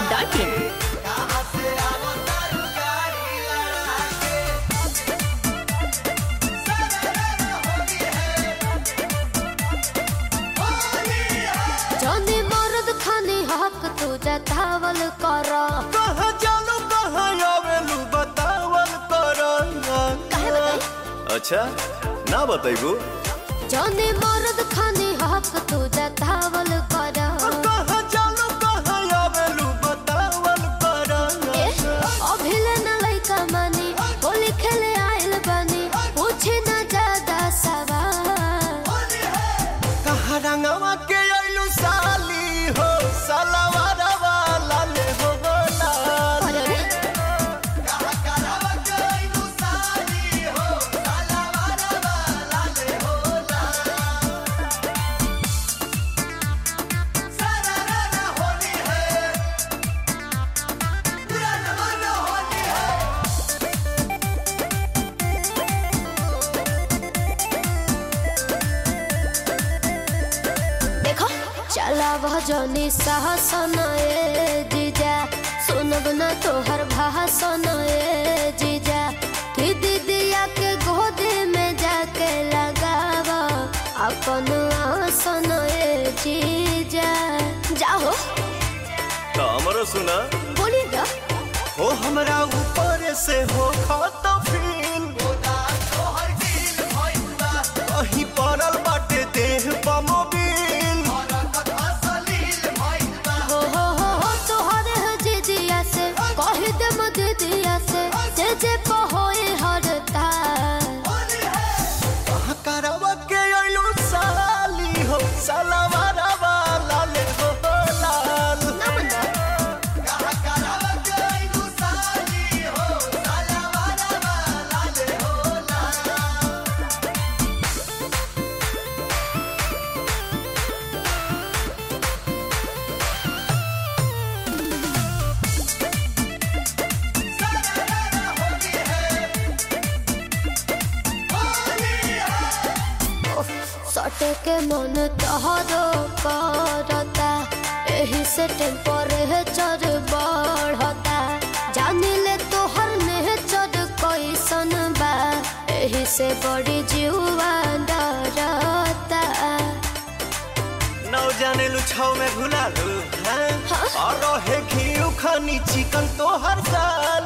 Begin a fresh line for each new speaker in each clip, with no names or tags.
Dot in
जौनी मर्द खानी हक तू जतावल कर
कहाँ जालू कहाँ आवेलू बतावल कर
काहे बताई
अच्छा ना बताइबू
जौनी मर्द खानी हक तू जतावल कर
कहाँ जालू कहाँ आवेलू बतावल कर
ए, अभिले न लइका मानी होली खेले आइल बानी पूछे न ज्यादा सवाल
कहाँ रंगवा के आइलू साली हो सलवार वाला ले हो लाल
अरे रे, देखो चला वह जौनी साहसन ए जीजा सुनब न तोहर भाषण ए जीजा कि दीदिया के गोद में जाके लगाव अपन आसन ए जीजा जाओ
तो हमरो सुना
बोली ना
हो हमरा ऊपर से हो खत फील कहीं पड़ल बाटे देह पमोबिल
हो हो हो हो तोहरे है जीजिया से कह दे मत दीदिया से जे जे पहोए हरता
करवा के अइलू साली हो सलवार वाला ले हो लाल
सटे के मन तहरो करता एही से टेम्परेचर बढ़ता जानी ले तोहर नेचर कैसन बा एही से बड़ी जीवा डरता
नौ जाने लुछाव में भुला लू हैं? और रहे घी खानी चिकन तो हर साल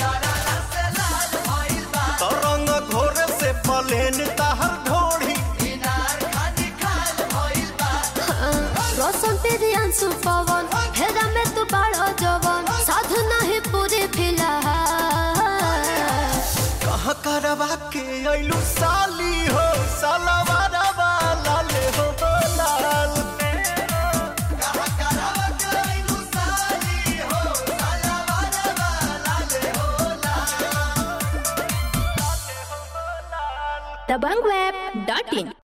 तो रंग घोर से पलेन ताहर ढोड़ी
रोशन तेरी अंशु पवन हेरा में तू बड़ा जवन साधु नहीं पूरी फिलहाल
कहाँ करवा के अइलू साली हो सलवार वाला ले हो लाल
दबंग वेब डॉट इन